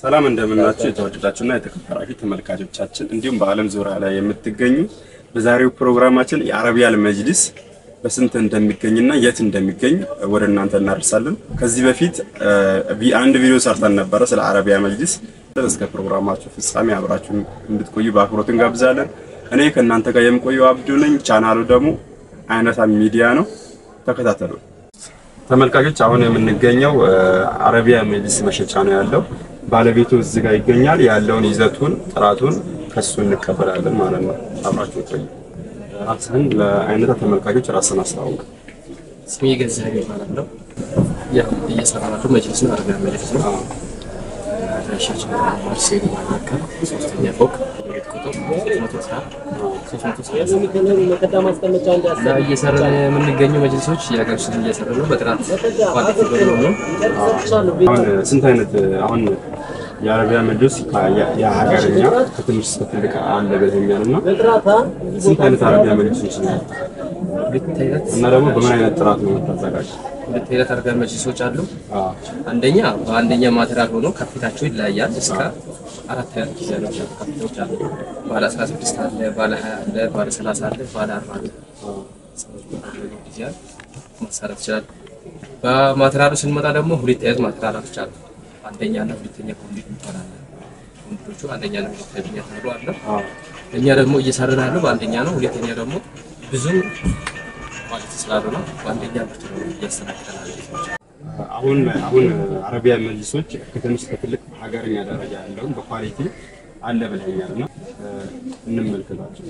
ሰላም እንደምናችሁ የተወደዳችሁና የተከበራችሁ ተመልካቾቻችን እንዲሁም በዓለም ዙሪያ ላይ የምትገኙ በዛሬው ፕሮግራማችን የአረቢያል መጅሊስ በስንት እንደሚገኝና የት እንደሚገኝ ወደ እናንተ እናደርሳለን። ከዚህ በፊት አንድ ቪዲዮ ሰርተን ነበረ ስለ አረቢያ መጅሊስ። እስከ ፕሮግራማችሁ ፍጻሜ አብራችሁን እንድትቆዩ በአክብሮት እንጋብዛለን። እኔ ከእናንተ ጋር የምቆየው አብዱ ነኝ። ቻናሉ ደግሞ አይነታ ሚዲያ ነው። ተከታተሉ ተመልካቾች። አሁን የምንገኘው አረቢያ መጅሊስ መሸጫ ነው ያለው። ባለቤቱ እዚህ ጋር ይገኛል። ያለውን ይዘቱን ጥራቱን ከሱ እንቀበላለን ማለት ነው። አብራችሁ ቆዩ። ራስህን ለአይነታ ተመልካቾች ራስን አስተዋውቅ። ስሜ ገዛኸኝ ይባላለሁ። ያው እየሰራሁ መጅሊስ ነው፣ አረቢያ መጅሊስ ነው። አድራሻችን ማርሴል ማናከል ሶስተኛ ፎቅ ቤት ቁጥር ሶስት መቶ ሰላሳ እና እየሰራን የምንገኘው መጅሊሶች የሀገር ውስጥ እየሰራን ነው። በጥራት ኳሊቲ በመሆኑ አሁን ስንት አይነት አሁን የአረቢያ መጅሊስ የሀገርኛ ከትንሽ እስከ ትልቅ አለ ብለኸኛል እና ስንት አይነት አረቢያ መጅሊሶች ነው ያሉት? ሁለት አይነት እና ደግሞ በምን አይነት ጥራት ነው የምታዘጋጅ? ሁለት አይነት አረቢያ መጅሊሶች አሉ። አንደኛ በአንደኛ ማቴሪያል ሆኖ ከፊታቸው ይለያያል። እስከ አራት አይነት ዲዛይኖች አሉ። ከፊቶች አሉ። ባለ 16 አለ፣ ባለ 20 አለ፣ ባለ 30 አለ፣ ባለ 40 አለ። ዲዛይን ማሰራት ይችላል። በማቴሪያሉ ስንመጣ ደግሞ ሁለት አይነት ማቴሪያሎች አሉ። አንደኛ እና ሁለተኛ ኮንዲት ይባላል። ኮንዲቶቹ አንደኛ እና ሁለተኛ ተብሎ አለ። እኛ ደግሞ እየሰራን ያለው በአንደኛ ነው። ሁለተኛ ደግሞ ብዙ ኳሊቲ ስላልሆነ በአንደኛ ምርት ነው እያስተናግደናል። አሁን አሁን አረቢያ መጅሊሶች ከትንሽ እስከ ትልቅ ሀገርኛ ደረጃ ያለውን በኳሊቲ አለ ብለኸኛል እና እንመልከታቸው።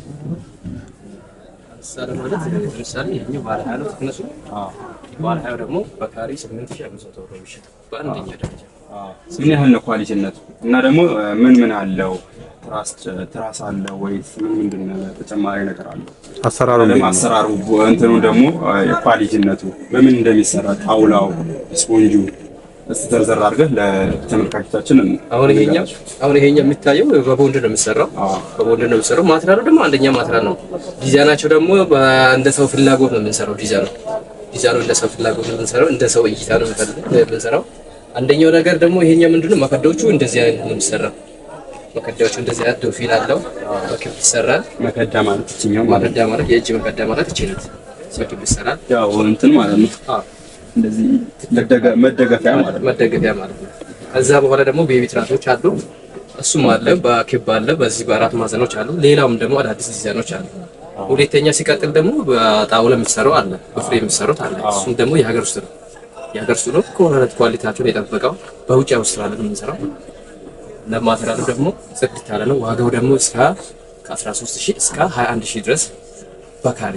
ምሳሌ ማለት ለምሳሌ ይሄኛው ባለ ሀያ ነው ትክነሱ ባለ ሀያው ደግሞ በካሬ ስምንት ሺህ አምስት መቶ ብር የሚሸጠው በአንደኛ ደረጃ ምን ያህል ነው ኳሊቲነቱ? እና ደግሞ ምን ምን አለው? ትራስ ትራስ አለ ወይስ ምን ምንድን ነው ተጨማሪ ነገር አለው? አሰራሩ ደግሞ አሰራሩ እንትኑ ደግሞ ኳሊቲነቱ በምን እንደሚሰራ ጣውላው፣ ስፖንጁ እስቲ ዘርዘር አድርገህ ለተመልካቾቻችን አሁን ይሄኛው አሁን ይሄኛው የሚታየው በቦንድ ነው የሚሰራው በቦንድ ነው የሚሰራው። ማቴሪያሉ ደግሞ አንደኛ ማቴሪያል ነው። ዲዛይናቸው ደግሞ እንደ ሰው ፍላጎት ነው የምንሰራው። ዲዛይኑ ዲዛይኑ እንደ ሰው ፍላጎት ነው የምንሰራው። እንደ ሰው እይታ ነው የምንሰራው። አንደኛው ነገር ደግሞ ይሄኛው ምንድነው መከዳዎቹ እንደዚህ አይነት ነው የሚሰራው። መከዳዎቹ እንደዚህ አይነት ዶፊል አለው በክብ ይሰራል። መከዳ ማለት ይችኛው ማለት መከዳ ማለት የእጅ መከዳ ማለት ይችላል። በክብ ይሰራል። ያው እንትን ማለት ነው አዎ እንደዚህ መደገፊያ ማለት ነው። መደገፊያ ማለት ነው። ከዛ በኋላ ደግሞ ቤቢ ትራሶች አሉ። እሱም አለ፣ በክብ አለ፣ በዚህ በአራት ማዕዘኖች አሉ። ሌላውም ደግሞ አዳዲስ ዲዛይኖች አሉ። ሁለተኛ ሲቀጥል ደግሞ በጣውላ የሚሰራው አለ፣ በፍሬ የሚሰሩት አለ። እሱም ደግሞ የሀገር ውስጥ ነው። የሀገር ውስጥ ነው ከሆነት ኳሊቲያቸውን የጠበቀው በውጭ አውስትራሊያ ነው የምንሰራው። ለማቴሪያሉ ደግሞ ጽድት ያለ ነው። ዋጋው ደግሞ እስከ ከ13 ሺህ እስከ 21 ሺህ ድረስ በካሬ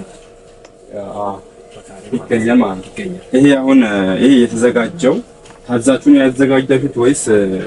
ይገኛል ማለት ነው። ይገኛል። ይሄ አሁን ይሄ የተዘጋጀው ታዛችሁ ነው ያዘጋጃችሁት ወይስ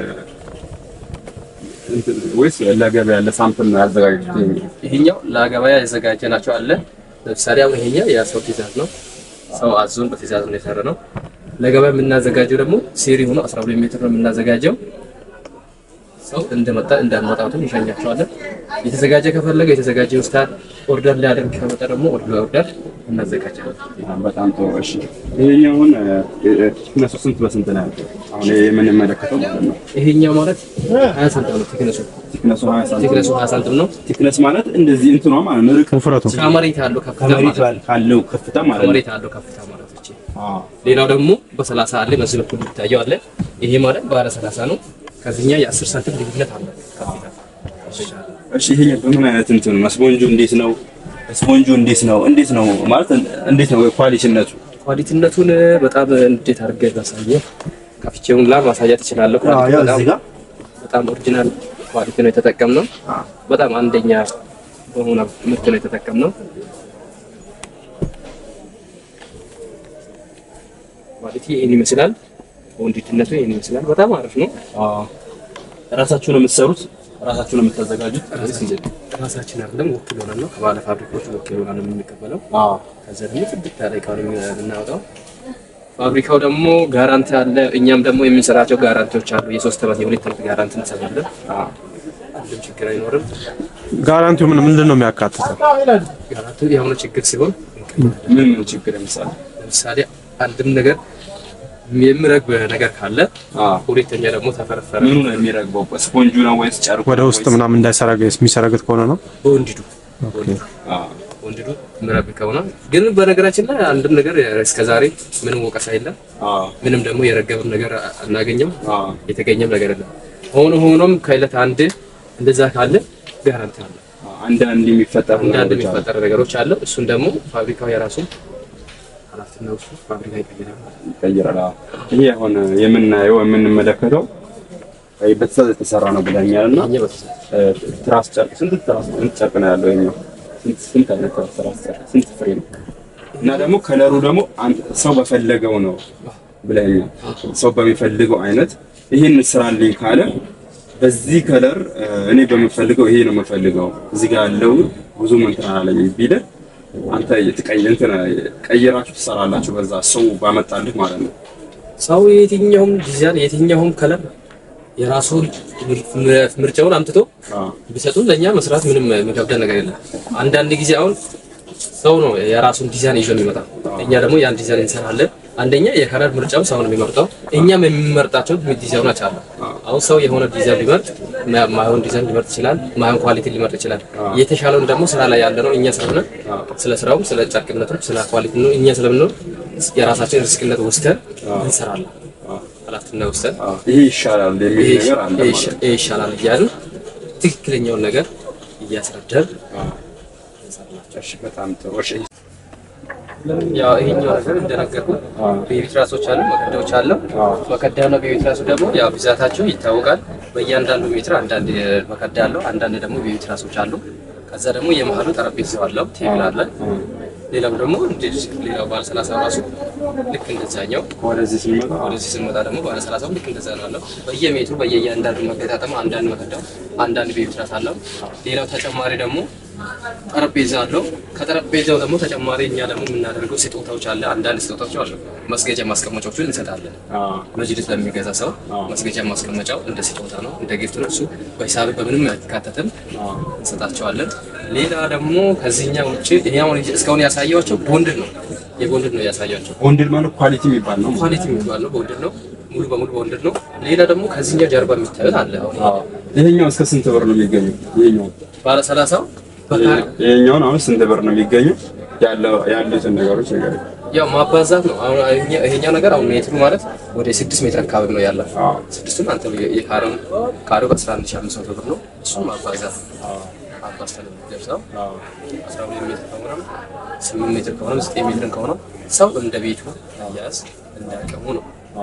ወይስ ለገበያ ለሳምፕል ነው ያዘጋጃችሁት? ይሄኛው ለገበያ የዘጋጀ ናቸው አለ። ለምሳሌ አሁን ይሄኛው የሰው ትእዛዝ ነው። ሰው አዞን በትእዛዝ ነው የሰራ ነው። ለገበያ የምናዘጋጀው ደግሞ ሴሪ ሆኖ 12 ሜትር ነው የምናዘጋጀው። ሰው እንደመጣ እንዳመጣቱን ይሸኛቸዋለን። የተዘጋጀ ከፈለገ የተዘጋጀ ውስታል ኦርደር ሊያደርግ ከመጣ ደግሞ ኦርደር እናዘጋጃለን። በጣም ጥሩ። እሺ ይሄኛው አሁን ቲክነሱ ስንት በስንት ነው ያለው? አሁን ይሄ የምንመለከተው ማለት ነው። ይሄኛው ማለት 20 ሳንቲም ነው ቲክነሱ። ቲክነሱ 20 ሳንቲም። ቲክነሱ 20 ሳንቲም ነው። ቲክነስ ማለት እንደዚህ እንትኗ ማለት ነው። ርቀት ውፍረቱ ከመሬት ያለው ከፍታ ከመሬት ማለት ነው። ካለው ከፍታ ማለት ነው። ከመሬት ያለው ከፍታ ማለት ነው። አዎ ሌላው ደግሞ በሰላሳ አለ በዚህ በኩል የሚታየው አለ። ይሄ ማለት ባለ ሰላሳ ነው። ከዚህኛ የአስር ሳንቲም ልዩነት አለ። ከፊታ እሺ ይሄኛው በምን አይነት እንትን ነው? ስፖንጁ እንዴት ነው? ስፖንጁ እንዴት ነው? እንዴት ነው ማለት እንዴት ነው ኳሊቲነቱ? ኳሊቲነቱን በጣም እንዴት አድርገህ ላሳየህ? ከፍቼውን ላ ማሳየት እችላለሁ። ኳሊቲው በጣም- በጣም ኦሪጂናል ኳሊቲ ነው የተጠቀምነው። በጣም አንደኛ በሆነ ምርት ነው የተጠቀምነው። ኳሊቲ ይህን ይመስላል። ወንዲትነቱ ይህን ይመስላል። በጣም አሪፍ ነው። ራሳችሁ ነው የምትሰሩት? ራሳችሁ ነው የምታዘጋጁት? ራሳችን አይደለም ወኪል ሆነን ነው ከባለ ፋብሪካዎች ወኪል ሆነን ነው የምንቀበለው። አዎ ከዛ ደግሞ ጽድት ያለ እቃ ነው የምናወጣው። ፋብሪካው ደግሞ ጋራንቲ አለ። እኛም ደግሞ የምንሰራቸው ጋራንቲዎች አሉ። የሶስት ዓመት የሁለት ዓመት ጋራንቲ እንሰራለን። ምንም ችግር አይኖርም። ጋራንቲው ምን ምንድን ነው የሚያካትተው? ጋራንቲው የሆነ ችግር ሲሆን ምን ምን ችግር ለምሳሌ ለምሳሌ አንድም ነገር የሚረግብ ነገር ካለ አዎ። ሁለተኛ ደግሞ ተፈረፈረ ምኑ ነው የሚረግበው? ስፖንጁ ነው ወይስ ጨርቁ? ወደ ውስጥ ምናምን እንዳይሰረገ የሚሰረግት ከሆነ ነው። በወንድዱ አዎ። ወንድዱ የሚረግብ ከሆነ ግን በነገራችን ላይ አንድም ነገር እስከዛሬ ምንም ወቀሳ የለም። አዎ። ምንም ደግሞ የረገበም ነገር አናገኘም። አዎ። የተገኘም ነገር የለም። ሆኖ ሆኖም ከዕለት አንድ እንደዛ ካለ ጋራንቲ አለ። አንዳንድ የሚፈጠሩ አንዳንድ ነገሮች አሉ። የሚፈጠር ነገሮች አለ። እሱን ደግሞ ፋብሪካው የራሱ ኃላፊነት ውስጥ ፋብሪካ ይቀይራል። ይቀይራል። አዎ። ይሄ አሁን የምናየው የምንመለከተው ይሄ በትእዛዝ የተሰራ ነው ብለኛል እና እኛ በተሰ- እ፣ ትራስ ጨርቅ ስንት ትራስ ስንት ጨርቅ ነው ያለው? ይኸኛው ስንት ስንት አይነት ትራስ ጨርቅ ስንት ፍሬ ነው? እና ደግሞ ከለሩ ደግሞ አንተ ሰው በፈለገው ነው ብለኛል። ሰው በሚፈልገው አይነት ይሄን ስራልኝ ካለ በዚህ ከለር እ፣ እኔ በምፈልገው ይሄ ነው የምፈልገው እዚህ ጋር ያለው ብዙ እንትን አላለኝ ቢልህ አንተ የትቀይ እንትን ቀይራችሁ ትሰራላችሁ በዛ ሰው ባመጣልህ ማለት ነው። ሰው የትኛውም ዲዛይን የትኛውም ከለር የራሱን ምር- ምርጫውን አምጥቶ አዎ ቢሰጡን ለእኛ መስራት ምንም የሚከብደን ነገር የለም። አንዳንድ ጊዜ አሁን ሰው ነው የራሱን ዲዛይን ይዞ የሚመጣ፣ እኛ ደግሞ ያን ዲዛይን እንሰራለን። አንደኛ የከለር ምርጫው ሰው ነው የሚመርጠው፣ እኛም የሚመርጣቸው ዲዛይኖች አሉ። አሁን ሰው የሆነ ዲዛይን ቢመርጥ ማ- ማይሆን ዲዛይን ሊመርጥ ይችላል፣ ማይሆን ኳሊቲ ሊመርጥ ይችላል። የተሻለውን ደግሞ ስራ ላይ ያለ ነው እኛ ስለሆነ ስለ ስራውም ስለ ጨርቅነቱም ስለ ኳሊቲ ነው እኛ ስለምንኖር የራሳችን ሪስክነት ወስደን እንሰራለን። ኃላፊነት ወስደን አዎ ይሄ ይሻላል የሚል ይሄ ነገር አለ ማለት ነው። ይሄ ይሻላል እያልን ትክክለኛውን ነገር እያስረዳን እሺ በጣም ጥሩ። እሺ ያው ይሄኛው ነገር እንደነገርኩ ቤቢ ትራሶች አሉ፣ መከዳዎች አሉ። መከዳና ቤቢ ትራሱ ደግሞ ያው ብዛታቸው ይታወቃል። በእያንዳንዱ ሜትር አንዳንድ መከዳ አለው፣ አንዳንድ ደግሞ ቤቢ ትራሶች አሉ። ከዛ ደግሞ የመሀሉ ጠረጴዛው አለው፣ ቴብል አለ። ሌላው ደግሞ እንደዚህ ሌላው ባለ ሰላሳ ራሱ ልክ እንደዛኛው ወደዚህ ስንመጣ ወደዚህ ስንመጣ ደግሞ ባለ ሰላሳው ልክ እንደዛ ነው አለው። በየሜትሩ በየእያንዳንዱ መገጣጠም አንዳንድ መከዳው አንዳንድ ቤቢ ትራስ አለው። ሌላው ተጨማሪ ደግሞ ጠረጴዛ አለው። ከጠረጴዛው ደግሞ ተጨማሪ እኛ ደግሞ የምናደርገው ስጦታዎች አለ። አንዳንድ ስጦታዎች አሉ። መስገጃ ማስቀመጫዎችን እንሰጣለን። መጅልስ ለሚገዛ ሰው መስገጃ ማስቀመጫው እንደ ስጦታ ነው፣ እንደ ጊፍት ነው። እሱ በሂሳብ በምንም አይካተትም፣ እንሰጣቸዋለን። ሌላ ደግሞ ከዚህኛ ውጭ ይሄ አሁን እስካሁን ያሳየኋቸው ቦንድድ ነው፣ የቦንድድ ነው ያሳያቸው። ቦንድድ ማለት ኳሊቲ የሚባል ነው። ኳሊቲ የሚባል ነው፣ ቦንድድ ነው፣ ሙሉ በሙሉ ቦንድድ ነው። ሌላ ደግሞ ከዚህኛው ጀርባ የሚታዩት አለ። አሁን ይሄኛው እስከ ስንት ብር ነው የሚገኘው? ይሄኛው ባለ ሰላሳው በካሬ ይሄኛውን አሁን ስንት ብር ነው የሚገኘው? ያለው ያሉትን ነገሮች ነገር ያው ማባዛት ነው። አሁን ይሄኛ- ይሄኛው ነገር አሁን ሜትሩ ማለት ወደ ስድስት ሜትር አካባቢ ነው ያለው። ስድስቱን አንተ የካሬው ካሬው በአስራ አንድ ሺህ አምስት መቶ ብር ነው። እሱን ማባዛት ነው። አባዝተን የምንደርሰው አስራ ሁለት ሜትር ከሆነ ስምንት ሜትር ከሆነ ዘጠኝ ሜትር ከሆነ ሰው እንደ ቤቱ ያዝ እንደ አቅሙ ነው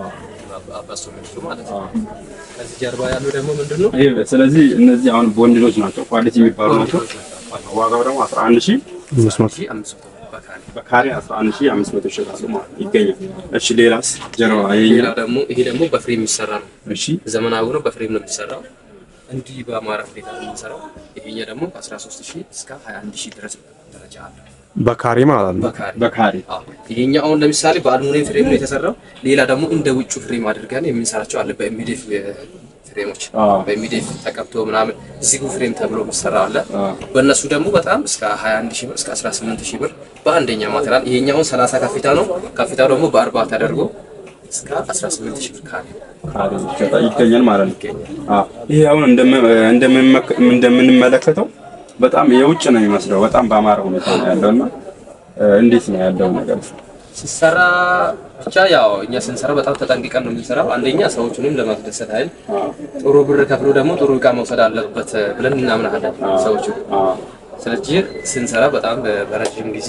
አባዝቶ የሚወስዱ ማለት ነው። ከዚህ ጀርባ ያሉ ደግሞ ምንድን ነው ይሄ ስለዚህ እነዚህ አሁን ቦንድዶች ናቸው፣ ኳሊቲ የሚባሉ ናቸው። ዋጋው ደግሞ 11000 አምስት መቶ ሺህ አምስት መቶ ብር በካሬ በካሬ 11500 ይሸጣሉ ማለት ነው ይገኛል። እሺ ሌላስ ጀርባ ይሄኛው ሌላ ደግሞ ይሄ ደግሞ በፍሬም የሚሰራ ነው። እሺ ዘመናዊ ነው። በፍሬም ነው የሚሰራው። እንዲህ በአማራ ሁኔታ ነው የሚሰራው። ይሄኛ ደግሞ ከ13 ሺህ እስከ 21 ሺህ ድረስ ደረጃ አለ በካሬ ማለት ነው። በካሬ። በካሬ አዎ። ይሄኛው አሁን ለምሳሌ በአልሙኒየም ፍሬም ነው የተሰራው። ሌላ ደግሞ እንደ ውጩ ፍሬም አድርገን የምንሰራቸው አለ። በኤምዲኤፍ ፍሬሞች አዎ። በኤምዲኤፍ ተቀብቶ ምናምን ዚጉ ፍሬም ተብሎ የሚሰራ አለ። በእነሱ ደግሞ በጣም እስከ 21 ሺህ ብር እስከ 18 ሺህ ብር በአንደኛ ማቴሪያል። ይሄኛውን 30 ከፊታ ነው። ከፊታው ደግሞ በአርባ ተደርጎ እስከ 18 ሺህ ብር ካሬ ካሬ ይሸጣ- ይገኛል ማለት ነው። አዎ ይሄ አሁን እንደም- እንደምንመክ- እንደምንመለከተው በጣም የውጭ ነው የሚመስለው። በጣም በአማረ ሁኔታ ነው ያለውና እ፣ እንዴት ነው ያለው ነገር? ሲሰራ ብቻ ያው እኛ ስንሰራ በጣም ተጠንቅቀን ነው የምንሰራው። አንደኛ ሰዎቹንም ለማስደሰት አይደል፣ ጥሩ ብር ከፍሎ ደግሞ ጥሩ እቃ መውሰድ አለበት ብለን እናምናለን ሰዎቹ። አዎ ስለዚህ ስንሰራ በጣም በረጅም ጊዜ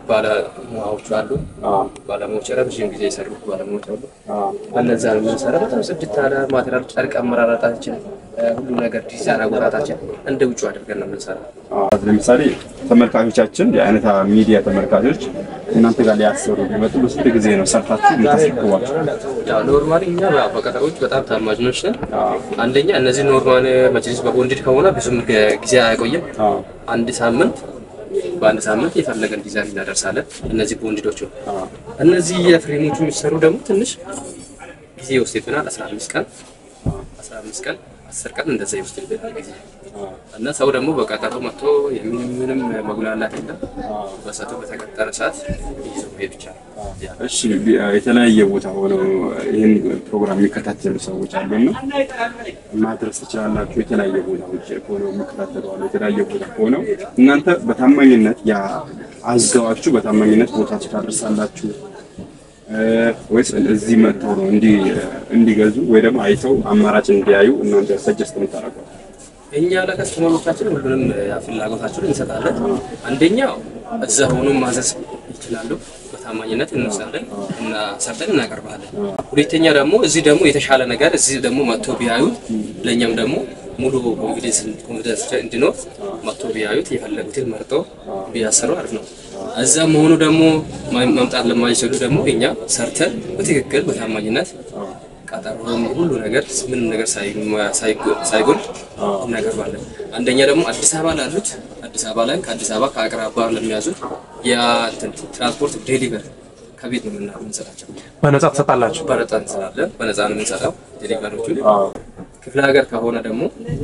ባለሙያዎቹ አሉ፣ ባለሙያዎች ረጅም ጊዜ የሰሩ ባለሙያዎች አሉ። በነዛ ነው የምንሰራ። በጣም ጽድት ያለ ማቴሪያል፣ ጨርቅ አመራረጣችን፣ ሁሉ ነገር ዲዛይን አወጣጣችን እንደ ውጭ አድርገን ነው የምንሰራ። አዎ። ለምሳሌ ተመልካቾቻችን የአይነታ ሚዲያ ተመልካቾች እናንተ ጋር ሊያሰሩ ቢመጡ በስንት ጊዜ ነው ሰርታችሁ የምታስረክቧቸው? ያው ኖርማሊ እኛ ያው በቀጠሮች በጣም ታማጅኖች ነን። አንደኛ እነዚህ ኖርማል መጅሊስ በቦንድድ ከሆነ ብዙም ገ- ጊዜ አያቆይም። አዎ አንድ ሳምንት በአንድ ሳምንት የፈለገን ዲዛይን እናደርሳለን። እነዚህ ቦንድዶቹ እነዚህ የፍሬሞቹ የሚሰሩ ደግሞ ትንሽ ጊዜ ይወስድብናል። 15 ቀን 15 ቀን 10 ቀን እንደዛ ይወስድብናል ጊዜ እና ሰው ደግሞ በቀጠሮ መጥቶ ምንም መጉላላት የለም። በሰዓቱ በተቀጠረ ሰዓት ይዞ መሄድ ብቻ ነው። ያ እሺ ቢ- የተለያየ ቦታ ሆነው ይህን ፕሮግራም የሚከታተሉ ሰዎች አሉና ማድረስ ትችላላችሁ። የተለያየ ቦታዎች ሆነው የሚከታተሉ አሉ። የተለያየ ቦታ ሆነው እናንተ በታማኝነት ያ አዝገዋችሁ በታማኝነት ቦታችሁ ታደርሳላችሁ እ፣ ወይስ እዚህ መጥተው ነው እንዲ- እንዲገዙ ወይ ደግሞ አይተው አማራጭ እንዲያዩ እናንተ ሰጀስት የምታደርገው? እኛ ለከስተመሮቻችን ሁሉንም ያ ፍላጎታቸውን እንሰጣለን። አንደኛው እዛ ሆኖ ማዘዝ ይችላሉ። በታማኝነት እንወስዳለን እና ሰርተን እናቀርባለን። ሁለተኛ ደግሞ እዚህ ደግሞ የተሻለ ነገር እዚህ ደግሞ መጥቶ ቢያዩት ለእኛም ደግሞ ሙሉ ኮንፊደንስ ኮንፊደንስ እንዲኖር መጥቶ ቢያዩት የፈለጉትን መርጦ ቢያሰሩ አሪፍ ነው። እዛ መሆኑ ደግሞ ማ- መምጣት ለማይችሉ ደግሞ እኛ ሰርተን በትክክል በታማኝነት ቀጠሮም ሁሉ ነገር ምንም ነገር ሳይ- ሳይጎ- ሳይጎል እናቀርባለን። አንደኛ ደግሞ አዲስ አበባ ላሉት አዲስ አበባ ላይ ከአዲስ አበባ ከአቅራባ ለሚያዙት የትራንስፖርት ዴሊቨር ከቤት ነው የምና- የምንሰጣቸው። በነጻ ትሰጣላችሁ? በነፃ እንሰራለን። በነፃ ነው የምንሰጠው ዴሊቨሮቹ። ክፍለ ሀገር ከሆነ ደግሞ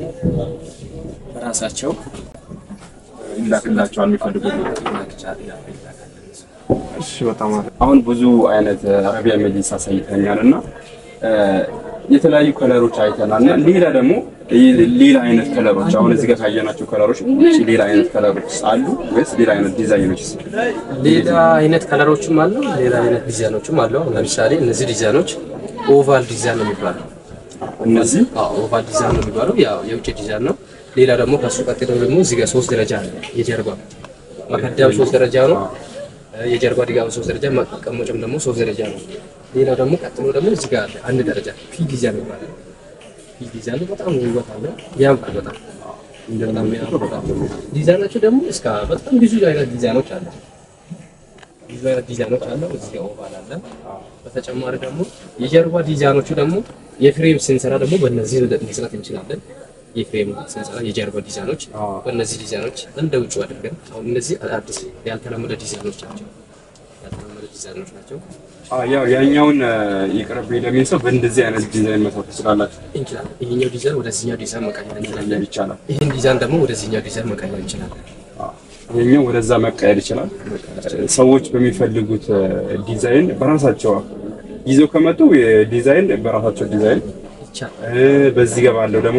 በራሳቸው ይላክላቸዋል የሚፈልጉት ይላክቻል ይላካል። እሺ፣ በጣም አሪፍ። አሁን ብዙ አይነት አረቢያ መጅሊስ አሳይተኛል እና የተለያዩ ከለሮች አይተናል እና ሌላ ደግሞ ሌላ አይነት ከለሮች አሁን እዚህ ጋር ካየናቸው ከለሮች ውጭ ሌላ አይነት ከለሮች አሉ ወይስ ሌላ አይነት ዲዛይኖች? ሌላ አይነት ከለሮችም አሉ። ሌላ አይነት ዲዛይኖችም አሉ። አሁን ለምሳሌ እነዚህ ዲዛይኖች ኦቫል ዲዛይን ነው የሚባለው። እነዚህ አዎ ኦቫል ዲዛይን ነው የሚባለው፣ ያው የውጭ ዲዛይን ነው። ሌላ ደግሞ ከሱ ቀጥሎ ደግሞ እዚህ ጋር ሶስት ደረጃ አለ። የጀርባ መከዳው ሶስት ደረጃ ነው። የጀርባ ድጋፍ ሶስት ደረጃ፣ መቀመጫም ደግሞ ሶስት ደረጃ ነው። ሌላው ደግሞ ቀጥሎ ደግሞ እዚህ ጋር አለ አንድ ደረጃ ፒ ዲዛይን ይባላል። ፒ ዲዛይን በጣም ውበት አለው፣ ያምራል በጣም በጣም ያምራል በጣም ዲዛይናቸው ደግሞ እስከ በጣም ብዙ አይነት ዲዛይኖች አሉ። ብዙ አይነት ዲዛይኖች አለው። እዚህ ጋር ኦቫል አለ። በተጨማሪ ደግሞ የጀርባ ዲዛይኖቹ ደግሞ የፍሬም ስንሰራ ደግሞ በእነዚህ መስራት እንችላለን። የፍሬም ስንሰራ የጀርባ ዲዛይኖች በእነዚህ ዲዛይኖች እንደ ውጭ አድርገን አሁን እነዚህ አዲስ ያልተለመደ ዲዛይኖች ናቸው። ያልተለመደ ዲዛይኖች ናቸው ያው ያኛውን ይቅርብ ለሚል ሰው በእንደዚህ አይነት ዲዛይን መስራት ትችላላችሁ እንችላለን። ይሄኛው ዲዛይን ወደዚህኛው ዲዛይን መቀየር እንችላለን። ይቻላል። ይህን ዲዛይን ደግሞ ወደዚህኛው ዲዛይን መቀየር እንችላለን። ይሄኛው ወደዛ መቀየር ይችላል። ሰዎች በሚፈልጉት ዲዛይን በራሳቸው ይዘው ከመጡ የዲዛይን በራሳቸው ዲዛይን ይቻላል። እ፣ በዚህ ጋር ባለው ደግሞ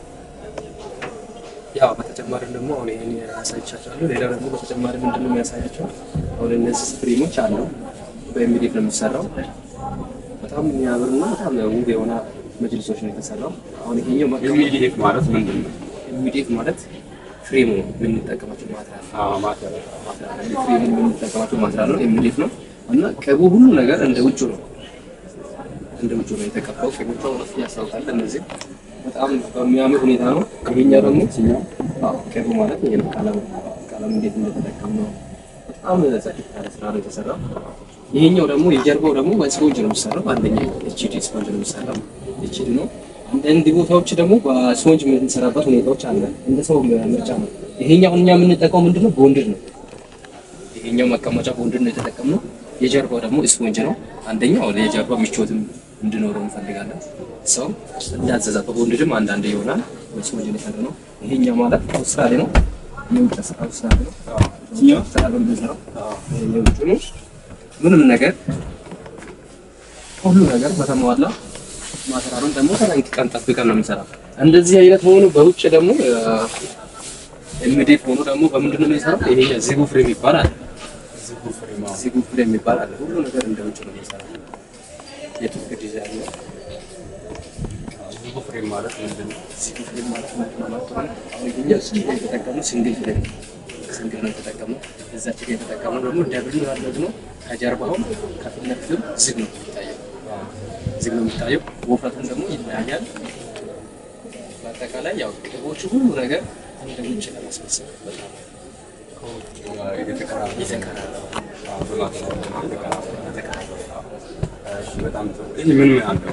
ያው በተጨማሪ ደግሞ አሁን ይሄን ያሳይቻቸዋለሁ። ሌላ ደግሞ በተጨማሪ ምንድን ነው የሚያሳያቸው? አሁን እነዚህ ፍሬሞች አሉ። በኤምዲኤፍ ነው የሚሰራው። በጣም የሚያምርና በጣም ውብ የሆነ መጅልሶች ነው የተሰራው። አሁን ይሄኛው ኢሚዲየት ማለት ምንድን ነው? ኤምዲኤፍ ማለት ፍሬሙ የምንጠቀማቸው ማትሪያል አዎ ማተር ፍሬሙ የምንጠቀማቸው ማትሪያል ነው። ኤምዲኤፍ ነው እና ቅቡ ሁሉ ነገር እንደ ውጭ ነው እንደ ውጭ ነው የተቀባው። ቅቦቹ እውነት ያስታውቃል። እነዚህ በጣም በሚያምር ሁኔታ ነው። ይሄኛው ደግሞ አዎ ቅቡ ማለት ይሄ ነው። ቀለም ቀለም እንዴት እንደተጠቀም ነው። በጣም ጽድት ያለ ስራ ነው የተሰራው። ይሄኛው ደግሞ የጀርባው ደግሞ በስፖንጅ ነው የሚሰራው። አንደኛ ኤችዲ ስፖንጅ ነው የሚሰራው። ኤችዲ ነው። አንዳንድ ቦታዎች ደግሞ በስፖንጅ የምንሰራበት ሁኔታዎች አለ። እንደ ሰው ምርጫ ነው። ይሄኛው እኛ የምንጠቀመው ምንድነው ቦንድድ ነው። ይሄኛው መቀመጫ ቦንድድ ነው የተጠቀምነው። የጀርባው ደግሞ ስፖንጅ ነው። አንደኛው የጀርባው ምቾትም እንዲኖረው እንፈልጋለን። ሰው እንዳዘዛ በቦንድድም አንዳንድ ይሆናል። በስፖንጅ ነው የሰራነው። ይሄኛው ማለት አውስትራሊ ነው። የውጭ ስራ አውስትራሊ ነው። ይሄኛው አውስትራሊ ነው የምንሰራው። ይሄኛው ውጭ ነው። ምንም ነገር ሁሉ ነገር በተሟላ ማሰራሩን ደግሞ ተጠንቅቀን ጠብቀን ነው የምንሰራው። እንደዚህ አይነት ሆኖ በውጭ ደግሞ ኤምዲኤፍ ሆኖ ደግሞ በምንድን ነው የሚሰራው? ይሄ ዚጉ ፍሬም ይባላል። ዚጉ ፍሬም ይባላል። ሁሉ ነገር እንደ ውጭ ነው የሚሰራው። የቱርክ ዲዛይን ነው። ዚጉ ፍሬም ማለት ምንድን ነው? ዚጉ ፍሬም ማለት ምንድን ነው ማለት ነው? አሁን ይሄኛ እዚህ ላይ የተጠቀምነው ሲንግል ፍሬም ነው። ሲንግል ነው የተጠቀምነው። እዛች ጋር የተጠቀምነው ደግሞ ደብል ነው ያደረግነው። ከጀርባውም ከፊት ለፊትም ዝግ ነው የሚታየው ዝግ ነው የሚታየው። ወፍረቱን ደግሞ ይለያያል። በአጠቃላይ ያው ቅቦቹ ሁሉ ነገር እንደ ውጭ ለማስመሰል በጣም ምን ምን አለው?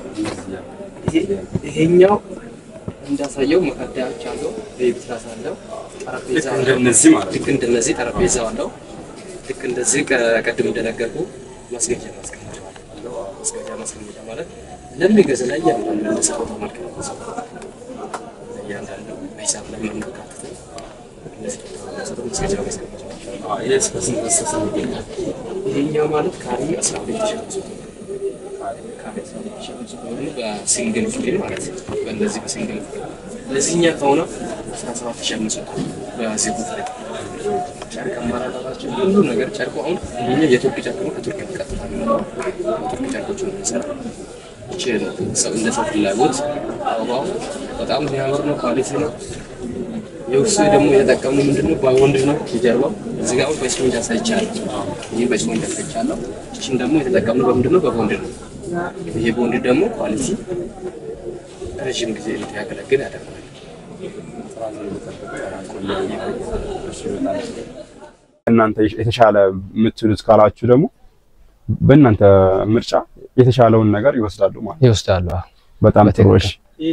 ይሄኛው እንዳሳየው መከዳዎች አለው፣ ቤቢ ትራስ አለው፣ ጠረጴዛ ልክ አለው። እንደነዚህ ማለት ነው። ልክ እንደነዚህ ጠረጴዛ አለው። ልክ እንደዚህ ቀድም እንደነገርኩ ማስገጃ ማስቀመጫ አለው። ማስገጃ ማስቀመጫ ማለት ለሚገዛ ላይ እያንዳንዱ እንደሰራው ተመልክቶ እያንዳንዱ በሂሳብ ላይ የምናካትተው እነዚህ መስገጃ መሰለኝ ይሄስ በስንት በስንት ይገኛል? ይሄኛው ማለት ካሬ 12 ሺህ አምስት መቶ ካሬ 12 ሺህ አምስት መቶ ነው በሲንግል ፍሬም ማለት ነው። በእነዚህ በሲንግል ፍሬም ለዚህኛ ከሆነ 17 ሺህ አምስት መቶ በሴቱ ፍሬም ጨርቅ አማራጫቸው ሁሉ ነገር ጨርቁ አሁን ይሄኛው የቱርክ ጨርቅ ነው። ከቱርክ ቀጥታ የሚመጣው ቱርክ ጨርቆች ነው የሚሰራው። ይቺ ሰው እንደ ሰው ፍላጎት አበባው በጣም የሚያምር ነው። ኳሊቲ ነው። የውስጡ ደግሞ የተጠቀሙ ምንድን ነው? በወንድ ነው የጀርባው። እዚህ ጋር አሁን በስፖንጅ አሳይቻለሁ። ይህ በስፖንጅ አሳይቻለሁ። እችን ደግሞ የተጠቀምነው በምንድን ነው? በቦንድ ነው። ይሄ ቦንድ ደግሞ ኳሊቲ ረዥም ጊዜ እንዲያገለግል ያደርጋል። እናንተ የተሻለ የምትሉት ካላችሁ ደግሞ በእናንተ ምርጫ የተሻለውን ነገር ይወስዳሉ ማለት ነው። ይወስዳሉ። አዎ። በጣም ጥሩ። እሺ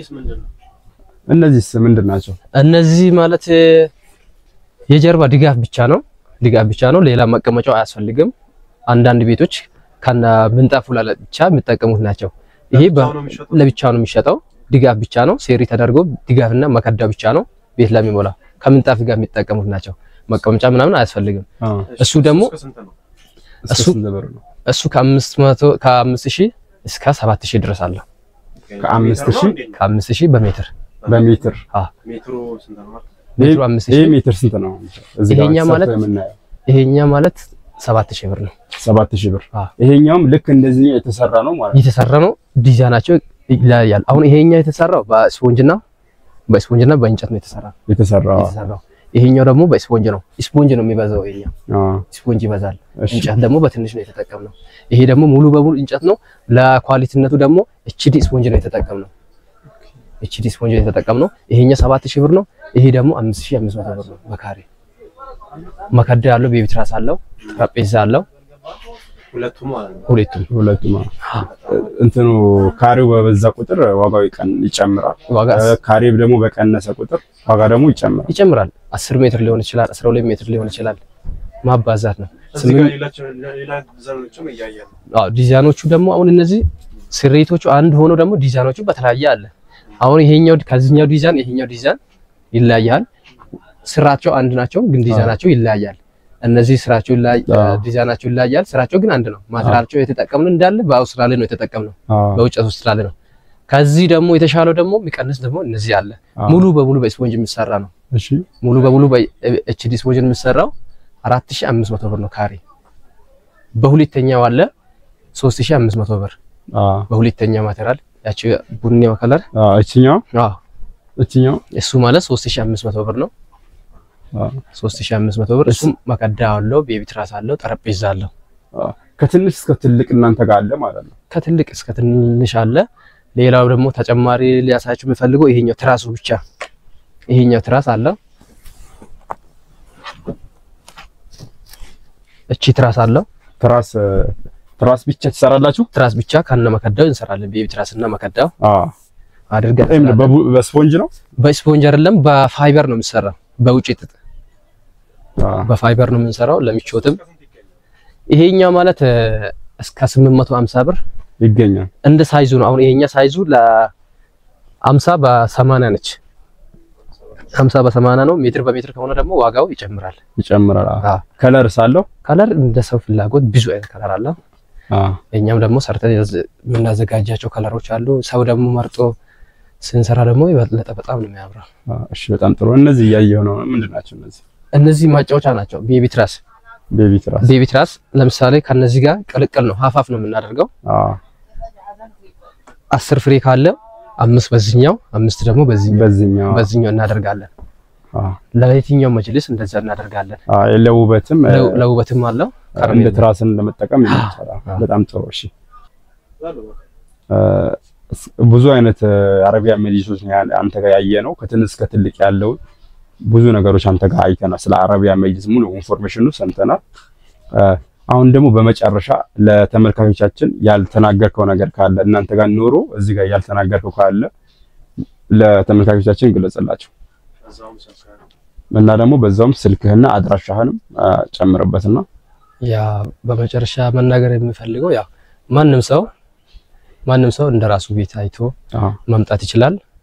እነዚህስ ምንድን ናቸው? እነዚህ ማለት እ፣ የጀርባ ድጋፍ ብቻ ነው። ድጋፍ ብቻ ነው። ሌላ መቀመጫው አያስፈልግም። አንዳንድ ቤቶች ከነ ምንጣፉ ላይ ብቻ የሚጠቀሙት ናቸው። ይሄ በ- ለብቻው ነው የሚሸጠው። ድጋፍ ብቻ ነው። ሴሪ ተደርጎ ድጋፍና መከዳ ብቻ ነው ቤት ለሚሞላ ከምንጣፍ ጋር የሚጠቀሙት ናቸው። መቀመጫ ምናምን አያስፈልግም። አዎ እሱ ደግሞ እስከ እሱ- ስንት ብር ነው? እሱ ከአምስት መቶ ከአምስት ሺህ እስከ ሰባት ሺህ ድረስ አለው። ከአምስት ሺህ ከአምስት ሺህ በሜትር በሜትር ሜትሩ ስንት ነው? ሜትሩ አምስት ይሄ ሺህ ሜትር ስንት ነው? እዚህ ጋር ይሄኛ ተሰርቶ ማለት- የምናየው ይሄኛ ማለት ሰባት ሺህ ብር ነው። ሰባት ሺህ ብር። አዎ። ይሄኛውም ልክ እንደዚህ የተሰራ ነው ማለት ነው። የተሰራ ነው። ዲዛይናቸው ይለያያል። አሁን ይሄኛው የተሰራው በስፖንጅና በስፖንጅና በእንጨት ነው የተሰራው የተሰራው የተሰራው። ይሄኛው ደግሞ በስፖንጅ ነው። ስፖንጅ ነው የሚበዛው። ይሄኛው አዎ። ስፖንጅ ይበዛል። እሺ። እንጨት ደግሞ በትንሽ ነው የተጠቀምነው። ይሄ ደግሞ ሙሉ በሙሉ እንጨት ነው። ለኳሊቲነቱ ደግሞ ኤችዲ ስፖንጅ ነው የተጠቀምነው። ኤችዲ ስፖንጅ ነው የተጠቀምነው። ይሄኛው ሰባት ሺህ ብር ነው። ይሄ ደግሞ አምስት ሺህ አምስት መቶ ብር ነው በካሬ መከዳ ያለው ቤቢ ትራስ አለው፣ ጠረጴዛ አለው። ሁለቱም ማለት ነው። ሁለቱም ሁለቱም አዎ። እንትኑ ካሬው በበዛ ቁጥር ዋጋው ይቀን ይጨምራል። ዋጋ እ፣ ካሬው ደግሞ በቀነሰ ቁጥር ዋጋ ደግሞ ይጨምራል። ይጨምራል። 10 ሜትር ሊሆን ይችላል፣ 12 ሜትር ሊሆን ይችላል። ማባዛት ነው። እዚህ ጋር ስምንት ሌላቸው ሌላ ዘሮችም እያየን ነው። አዎ ዲዛይኖቹ ደግሞ አሁን እነዚህ ስሬቶቹ አንድ ሆኖ ደግሞ ዲዛይኖቹ በተለያየ አለ። አሁን ይሄኛው ከዚህኛው ዲዛይን ይሄኛው ዲዛይን ይለያያል። ስራቸው አንድ ናቸው፣ ግን ዲዛይናቸው ይለያያል። እነዚህ ስራቸው ይለያይ አዎ። ዲዛይናቸው ይለያያል። ስራቸው ግን አንድ ነው። ማቴሪያላቸው የተጠቀምነው እንዳለ በአውስትራሊያ ነው የተጠቀምነው፣ አዎ። በውጭ አውስትራሊያ ነው። ከዚህ ደግሞ የተሻለው ደግሞ የሚቀንስ ደግሞ እነዚህ አለ። አዎ። ሙሉ በሙሉ በስፖንጅ የሚሰራ ነው። እሺ ሙሉ በሙሉ በኤችዲ ስፖንጅ የሚሰራው 4500 ብር ነው ካሬ። በሁለተኛው አለ 3500 ብር አዎ። በሁለተኛ ማቴሪያል ያቺ ቡኒው ከለር አዎ። እችኛው አዎ እችኛው እሱ ማለት 3500 ብር ነው። አዎ። 3500 ብር እሱም መቀዳ አለው፣ ቤቢ ትራስ አለው፣ ጠረጴዛ አለው። አዎ። ከትንሽ እስከ ትልቅ እናንተ ጋር አለ ማለት ነው። ከትልቅ እስከ ትንሽ አለ። ሌላው ደግሞ ተጨማሪ ሊያሳያችሁ የምፈልገው ይሄኛው ትራሱ ብቻ ይሄኛው ትራስ አለው። እቺ ትራስ አለው። ትራስ ትራስ ብቻ ትሰራላችሁ? ትራስ ብቻ ከነ መከዳው እንሰራለን። ቤቢ ትራስ እና መከዳው አዎ። አድርገን ይሄም እንሰራለን። በቡ- በስፖንጅ ነው? በስፖንጅ አይደለም በፋይበር ነው የምንሰራው። በውጭ ጥጥ አዎ። በፋይበር ነው የምንሰራው ለምቾትም። ይሄኛው ማለት እ፣ እስከ 850 ብር ይገኛል። እንደ ሳይዙ ነው። አሁን ይሄኛ ሳይዙ ለ50 በ80 ነች። 50 በ80 ነው። ሜትር በሜትር ከሆነ ደግሞ ዋጋው ይጨምራል። ይጨምራል። አዎ። አዎ። ከለርስ አለው? ከለር እንደ ሰው ፍላጎት ብዙ አይነት ከለር አለ። አዎ። እኛም ደግሞ ሰርተን ያዝ- የምናዘጋጃቸው ከለሮች አሉ። ሰው ደግሞ መርጦ ስንሰራ ደግሞ የበለጠ በጣም ነው የሚያምረው። አዎ። እሺ፣ በጣም ጥሩ። እነዚህ እያየሁ ነው። ምንድን ናቸው እነዚህ? እነዚህ ማጫወቻ ናቸው። ቤቢ ትራስ ቤቢ ትራስ። ቤቢ ትራስ ለምሳሌ ከነዚህ ጋር ቅልቅል ነው፣ ሀፋፍ ነው የምናደርገው። አዎ። አስር ፍሬ ካለ አምስት በዚህኛው አምስት ደግሞ በዚህኛው በዚህኛው በዚህኛው እናደርጋለን። አዎ። ለየትኛው መጅልስ እንደዛ እናደርጋለን። አዎ። ለውበትም እ፣ ለ- ለውበትም አለው እንደ ከረሜላ ትራስን ለመጠቀም ይመቻል። አዎ። አዎ። በጣም ጥሩ። እሺ እ፣ እስ- ብዙ አይነት እ፣ አረቢያ መጅሊሶች ነው ያ- አንተ ጋር ያየ ነው። ከትንሽ እስከ ትልቅ ያለውን ብዙ ነገሮች አንተ ጋር አይተናል። ስለ አረቢያ መጅሊስ ሙሉ ኢንፎርሜሽኑ ሰምተናል። እ፣ አሁን ደግሞ በመጨረሻ ለተመልካቾቻችን ያልተናገርከው ነገር ካለ እናንተ ጋር ኖሮ እዚህ ጋር ያልተናገርከው ካለ ለተመልካቾቻችን ግለጽላቸው እዛውም ሰብስክራይብ እና ደግሞ በዛውም ስልክህና አድራሻህንም እ፣ ጨምርበትና ያ በመጨረሻ መናገር የምፈልገው ያ ማንም ሰው ማንም ሰው እንደ ራሱ ቤት አይቶ አዎ መምጣት ይችላል።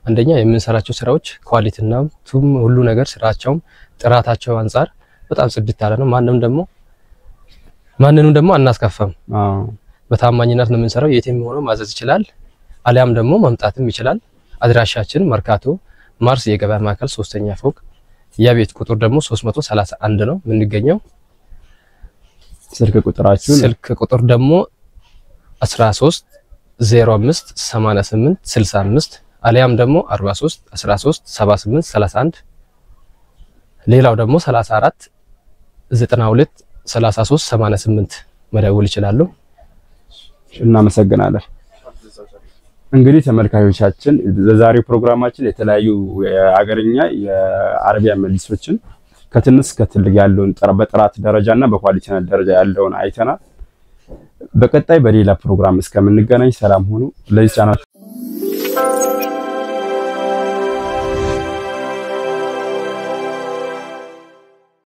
አንደኛ የምንሰራቸው ስራዎች ኳሊቲና ቱም ሁሉ ነገር ስራቸውም ጥራታቸው አንጻር በጣም ጽድት ያለ ነው። ማንም ደግሞ ማንንም ደግሞ አናስከፋም። አዎ በታማኝነት ነው የምንሰራው። የትም ሆኖ ማዘዝ ይችላል፣ አሊያም ደግሞ መምጣትም ይችላል። አድራሻችን መርካቶ ማርስ የገበያ ማዕከል ሶስተኛ ፎቅ የቤት ቁጥር ደግሞ 331 ነው የምንገኘው። ስልክ ቁጥራችሁን ስልክ ቁጥር ደግሞ 13 05 88 65 አሊያም ደግሞ 43 13 78 31 ሌላው ደግሞ 34 92 33 88 መደወል ይችላሉ። እናመሰግናለን። እንግዲህ ተመልካቾቻችን በዛሬው ፕሮግራማችን የተለያዩ የአገርኛ የአረቢያ መጅሊሶችን ከትንሽ እስከ ትልቅ ያለውን ጥራ- በጥራት ደረጃ እና በኳሊቲነት ደረጃ ያለውን አይተናል። በቀጣይ በሌላ ፕሮግራም እስከምንገናኝ ሰላም ሁኑ። ለዚህ ቻናል